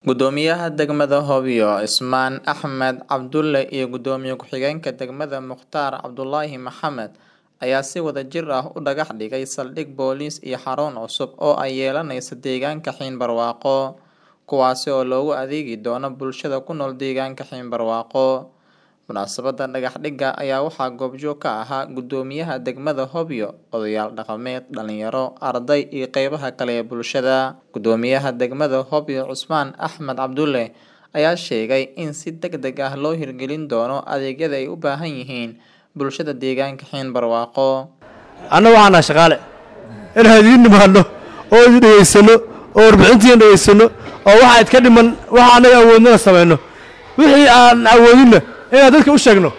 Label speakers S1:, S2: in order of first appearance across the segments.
S1: Gudoomiyaha degmada Hobyo Ismaan Axmed Cabdulle iyo Gudoomiye ku-xigeenka degmada Mukhtaar Cabdulaahi Maxamed ayaa si wadajir ah u dhagax dhigay saldhig booliis iyo xarun cusub oo ay yeelanayso deegaanka Xiin-Barwaaqo, kuwaasi oo loogu adeegi doono bulshada ku nool deegaanka Xiin-Barwaaqo. Munaasabadda dhagax dhigga ayaa waxaa goobjoog ka ahaa Gudoomiyaha degmada Hobyo, odayaal dhaqameed, dhalinyaro, arday iyo qeybaha kale ee bulshada. Gudoomiyaha degmada Hobyo Ismaan Axmed Cabdulle ayaa sheegay in si degdeg ah loo hirgelin doono adeegyada ay u baahan yihiin bulshada deegaanka Xiin-Barwaaqo.
S2: anna waxaan nahay shaqaale inaan idiin nimaadno oo idin dhegaysano oo warbixintiina dhegaysano oo waxa idka dhiman waxa annaga awoodnana samayno wixii aan awoodinna inaan dadka u sheegno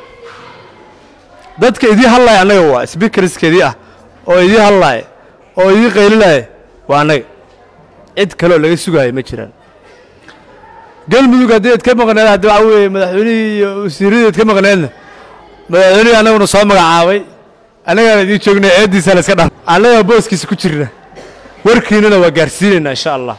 S2: dadka idii hadlaaya annaga waa sbiikariskeedii ah oo idii hadlaaya oo idii qaylinaya waa annaga cid kale oo laga sugaaya ma jiraan galmudug haddii ad ka maqneed haddi waxa weeye madaxweynihii iyo wasiiradii ad ka maqneedna madaxweynihii annaguna soo magacaabay annagaan idiin joognay eeddiisa la iska dhaf annagaa booskiisa ku jirna warkiinana waa gaarsiinaynaa insha allah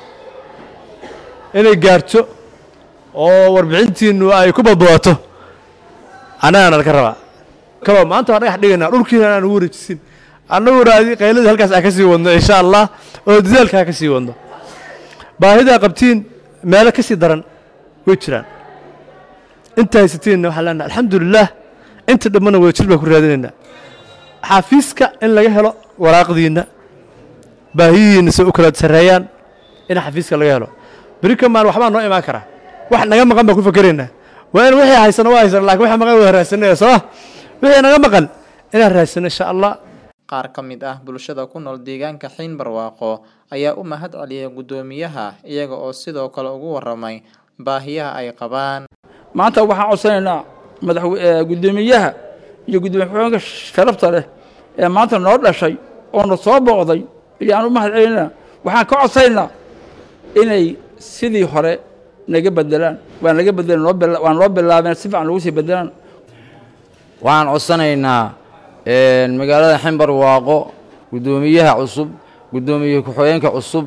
S2: inay gaarto oo warbixintiinnu ay ku badbadato annagaana laga rabaa kaloo maanta waan dhagax dhigaynaa dhulkiina aan ugu wareejisin annaguna adi qayladii halkaas aan ka sii wadno insha allah oo dadaalkaa ka sii wadno baahidaa qabtiin meelo ka sii daran way jiraan inta haysatiinna waxaan leenahay alxamdulilaah inta dhammana wadajir baan ku raadinaynaa xafiiska in laga helo waraaqdiinna baahiyihiinna se u kala sarreeyaan in xafiiska laga helo beri kamaan waxbaa noo imaan karaa wax naga maqan baan ku fakeraynaa waa in wixii haysano waa haysano lakin wixii maqan waa raadsanaya soo wixii naga maqan inaan raadsano insha allah
S1: Qaar ka mid ah bulshada ku nool deegaanka Xiin-Barwaaqo ayaa u mahad celiyay gudoomiyaha iyaga oo sidoo kale ugu waramay baahiyaha ay qabaan.
S3: maanta waxaan codsanaynaa madaxwe gudoomiyaha iyo gudoomiye ku-xigeenka sharafta leh ee maanta noo dhashay oo na soo booqday ayaan u mahad celinaa waxaan ka codsanaynaa inay sidii hore naga bedelaan waa naga bedelan noo bila- waa noo bilaabeen si fiican lagu sii bedelaan
S4: waxaan codsanaynaa magaalada ximbarwaaqo guddoomiyaha cusub guddoomiye ku-xigeenka cusub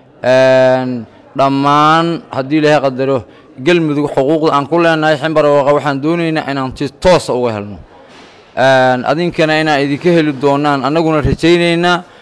S4: dhammaan haddii ilaahay qadaro gelmudug xuquuqda aan ku leenahay ximbarwaaqa waxaan doonaynaa inaan si toosa uga helno adinkana inaan idinka heli doonaan annaguna rajaynaynaa